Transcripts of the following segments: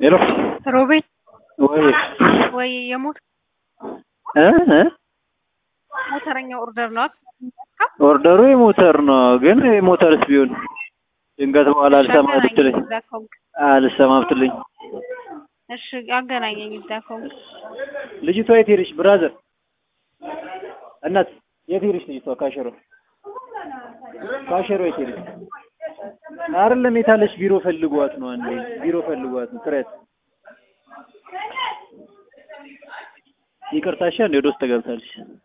ሄሎ ሮቤል ወይ ወይ የሞት እ እ ሞተረኛ ኦርደር ነው ኦርደሩ የሞተር ነው፣ ግን የሞተርስ ቢሆን ድንገት በኋላ አልሰማ ብትለኝ አልሰማ ብትለኝ እሺ አገናኘኝ እዛ ከሆንክ ልጅቷ የት ሄደች? ብራዘር እናት የት ሄደች ልጅቷ? ካሸሮ ካሸሮ የት ሄደች? አይደለም የታለች? ቢሮ ፈልጓት ነው። አንዴ ቢሮ ፈልጓት ነው። ትሬት ይቅርታሻ፣ እንደ ወደ ውስጥ ተገብታለች።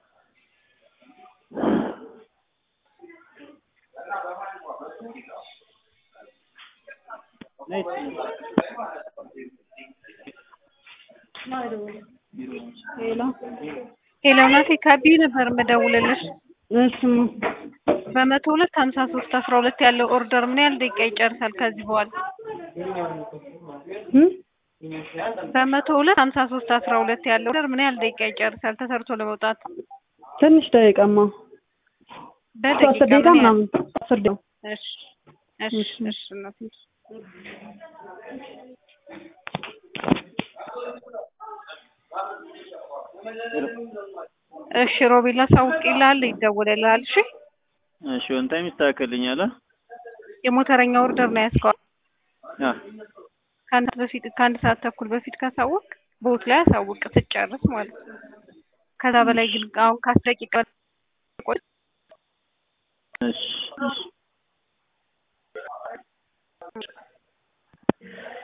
ሄሎ ናቴ ካቢ ነበር የምደውልልሽ። እሺ በመቶ ሁለት ሀምሳ ሶስት አስራ ሁለት ያለው ኦርደር ምን ያህል ደቂቃ ይጨርሳል ከዚህ በኋላ? እ በመቶ ሁለት ሀምሳ ሶስት አስራ ሁለት ያለው ኦርደር ምን ያህል ደቂቃ ይጨርሳል ተሰርቶ ለመውጣት? ትንሽ ደቂቃማ አስር በደቂቃ ደቂቃ ምን ያህል? ምናምን አስር ደቂቃ እሺ እሺ እሺ እናቴ እሺ ሮቤል አሳውቅልሃል፣ ይደውልልሃል። እሺ እሺ ወን ታይም ይስተካከልኛል። አ የሞተረኛ ኦርደር ነው ያዝከው። አ ከአንድ ሰዓት በፊት ከአንድ ሰዓት ተኩል በፊት ካሳወቅ ቦት ላይ አሳውቅ ስትጨርስ ማለት ነው። ከዛ በላይ ግን አሁን ከአስር ደቂቃ ቆይ እሺ